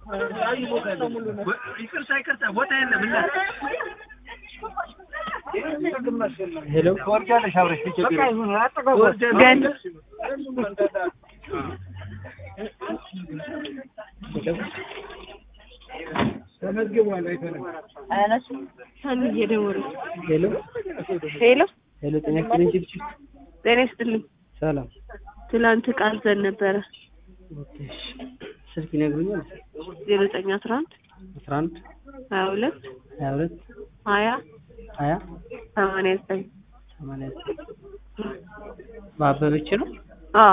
ይቅርታ ይቅርታ ቦታ የለም እና ሄሎ ትወርጃለሽ አብረሽ ገን ተመዝግቧል አይተንም ሰኒ እየደወለች ሄሎ ሄሎ ሄሎ ጤና ይስጥልኝ ጭብጭብ ጤና ይስጥልኝ ሰላም ትላንት ቃል ዘን ነበረ ኦኬ እሺ ስልክ ይነግሩኛል ዜሮ ዘጠኝ አስራ አንድ አስራ አንድ ሀያ ሁለት ሀያ ሁለት ሀያ ሀያ ሰማንያ ዘጠኝ ሰማንያ ዘጠኝ በአበበች ነው አዎ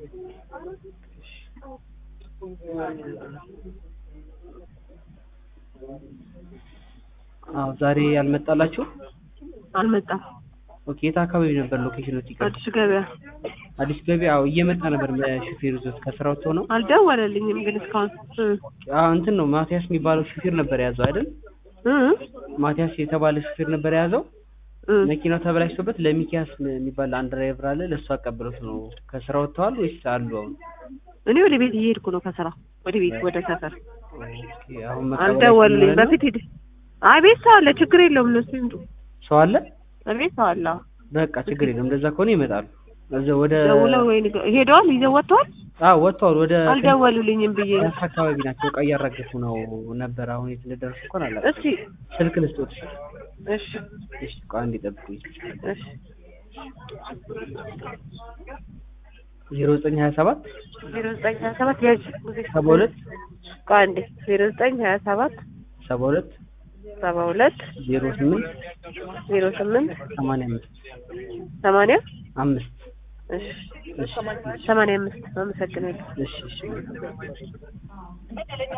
አዎ ዛሬ ያልመጣላችሁ አልመጣም ኦኬ የት አካባቢ ነበር ሎኬሽኖች ይቀር አዲሱ ገበያ አዲስ ገበያ አዎ እየመጣ ነበር ሹፌር ይዞት ከስራው ወጥቶ ነው አልደወለልኝም ግን እስካሁን እ አዎ እንትን ነው ማቲያስ የሚባለው ሹፌር ነበር የያዘው አይደል እ ማቲያስ የተባለ ሹፌር ነበር የያዘው እ መኪናው ተበላሽቶበት ለሚኪያስ የሚባል አንድ ድራይቨር አለ ለእሱ አቀብሎት ነው ከስራ ወጥተዋል ወይስ አሉ አሁን እኔ ወደ ቤት እየሄድኩ ነው ከስራ ወደ ቤት ወደ ሰፈር ኦኬ አሁን መቀበል አልደወሉልኝ አይችልም ማለት ነው? በፊት ሂድ አይ ቤት ሰው አለ ችግር የለውም እነሱ ይምጡ ሰው አለ ቤት ሰው አለ አዎ። በቃ ችግር የለም እንደዛ ከሆነ ይመጣሉ እዛ ወደ ደውለው ወይ ንገ- ሄደዋል ይዘው ወጥተዋል አዎ ወጥተዋል ወደ አልደወሉልኝም ብዬ ነው ፒያሳ አካባቢ ናቸው እቃ እያራገፉ ነው ነበር አሁን የት እንደደረሱ እንኳን አላውቅም እስቲ ስልክ ልስጦት እሺ እሺ ቆይ አንዴ ጠብቁኝ እሺ ዜሮ ዘጠኝ ሀያ ሰባት ዜሮ ዘጠኝ ሀያ ሰባት ያዥ ጊዜ ሰባ ሁለት ቆይ አንዴ ዜሮ ዘጠኝ ሀያ ሰባት ሰባ ሁለት ሰባ ሁለት ዜሮ ስምንት ዜሮ ስምንት ሰማንያ አምስት ሰማንያ አምስት እሺ እሺ ሰማንያ አምስት አመሰግናለሁ እሺ እሺ